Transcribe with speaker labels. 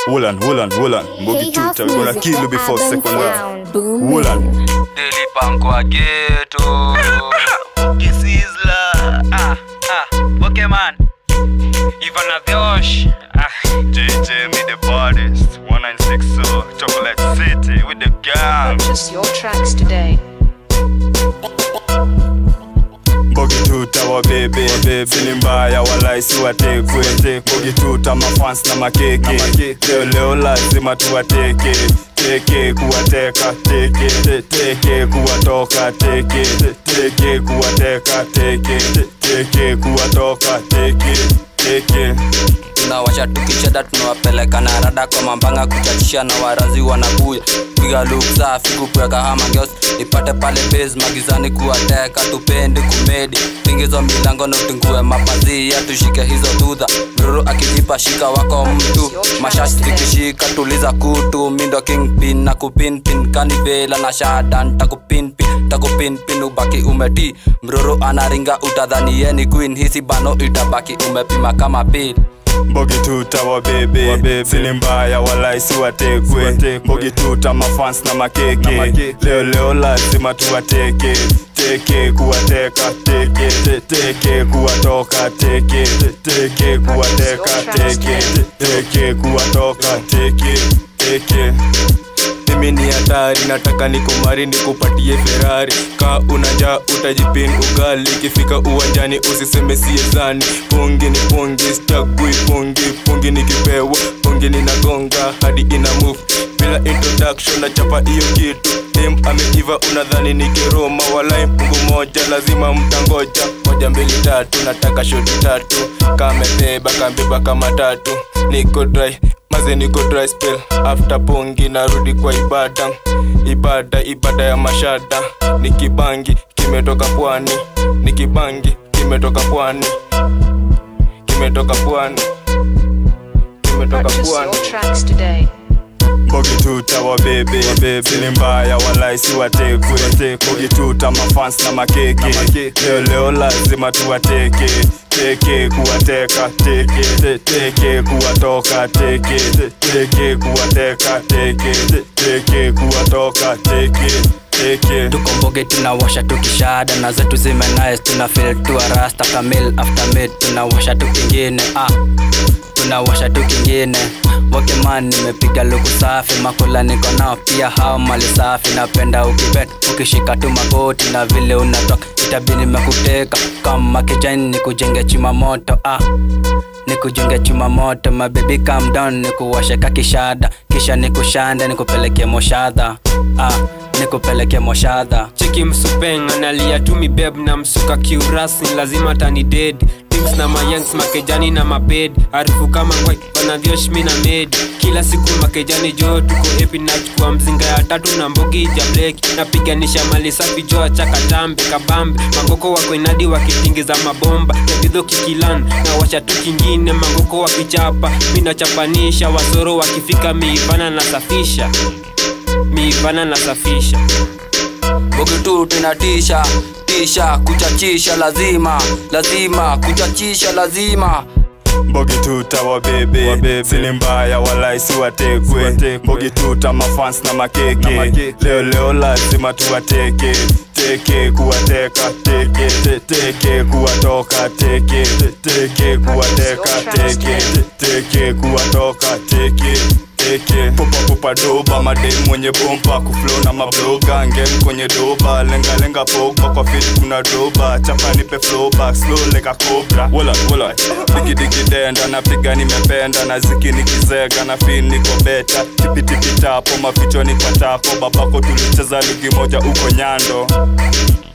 Speaker 1: Woolan, Woolan, Woolan. Mbogi
Speaker 2: Hey, house
Speaker 1: tuta, we gonna
Speaker 2: music
Speaker 1: kill you
Speaker 2: for
Speaker 1: before
Speaker 2: urban
Speaker 1: second round.
Speaker 2: sound. Boom.
Speaker 1: Woolan.
Speaker 3: Daily Pankwa Ghetto. Kisizla. Ah, ah. Okay, man. Ivana Vyosh. Ah.
Speaker 1: JJ, me the baddest. 196 so Chocolate City with the gang.
Speaker 4: Purchase your tracks today.
Speaker 1: Mbogi tuta wa bebe Sini mbaya wala isi watekwe Mbogi tuta mafans na makeke Leo leo lazima tuwateke Teke kuwateka teke te- Teke kuwatoka teke te- Teke kuwateka teke te- Teke kuwatoka teke Teke
Speaker 3: tunawasha tukicheda tunawapeleka na rada kwa mambanga kuchachisha na warazi wanakuya piga luk safi kukweka hama ngeos ipate pale base magizani kuwateka tupendi kumedi tingizo milango na utingue mapazia tushike hizo dudha mruru akijipa shika wako mtu mashashi zikishika tuliza kutu mindo kingpin na kupinpin kanivela na shadan takupinpin takupinpin ubaki umeti mruru anaringa utadhani yeni queen hisi bano itabaki umepima kama pili
Speaker 1: Mbogi tuta wa bebe Sini mbaya wala isi watekwe Mbogi tuta mafans na makeke Leo leo lazima tuwateke Teke kuwateka teke te- Teke kuwatoka teke te- Teke kuwateka teke te- Teke kuwatoka teke Teke
Speaker 5: mimi ni hatari nataka nikumari nikupatie ferari ka unaja utajipin ugali ikifika uwanjani usiseme siezani pungi ni pungi stagui pungi pungi nikipewa pungi ninagonga hadi ina move bila introduction na chapa hiyo kitu dem ameiva unadhani ni kiroma walai mungu moja lazima mtangoja moja mbili tatu nataka shoti tatu kamebeba kambeba kama tatu niko dry maze niko dry spell after pongi narudi kwa ibada ibada ibada ya mashada nikibangi kimetoka pwani nikibangi kimetoka pwani kimetoka pwani kimetoka
Speaker 4: Purchase
Speaker 5: pwani
Speaker 4: your tracks today.
Speaker 1: Mbogi tuta wa bebe Sini mbaya wala isi watekwe Mbogi tuta mafans na makeke Leo leo lazima tuwateke Teke kuwateka teke te- Teke kuwatoka teke te- Teke kuwateka teke te- Teke kuwatoka teke Teke
Speaker 3: tuko mboge tunawasha tukishada na zetu zime nice tuna feel tu rasta kamil after mid tunawasha tu kingine ah tunawasha tu kingine wakeman nimepiga luku safi makula niko nao pia hao mali safi napenda ukibet ukishika tu magoti na vile unatoka itabi nimekuteka kama kijani nikujenge chuma moto ah nikujenge chuma moto mabebi calm down nikuwashe kakishada kisha nikushande nikupeleke moshadha ah nikupeleke moshadha
Speaker 6: cheki msupeng analia tu mibeb na msuka kiurasi lazima tani dead Things na mayangs makejani na mabed harufu kama kwa vanavyoshmi na medi kila siku makejani jo tuko epi nachukua mzinga ya tatu na mbogi ja bleki napiganisha mali safi jo chakatambe kabambe mangoko wako inadi wakitingiza mabomba jabidho kikilan na washa tu kingine mangoko wakichapa minachapanisha wasoro wakifika miivana nasafisha miivana nasafisha
Speaker 3: bogi tu tunatisha tisha kuchachisha lazima lazima kuchachisha lazima
Speaker 1: Mbogi tuta wa bebe Sini mbaya wala isi watekwe Mbogi tuta mafans na makeke Leo leo lazima tuwateke Teke kuwateka teke te- Teke kuwatoka teke te- Teke kuwateka teke te- Teke kuwatoka teke teke popa popa doba madem mwenye bomba kuflow na mabloga ngem kwenye doba lenga lenga pogba kwa fit kuna doba chapa nipe flow back slow like a cobra wala wala digi digi denda napiga nimependa na ziki nikizega na fin niko beta tipi tipi tapo maficho ni kwa tapo babako tulicheza ligi moja uko nyando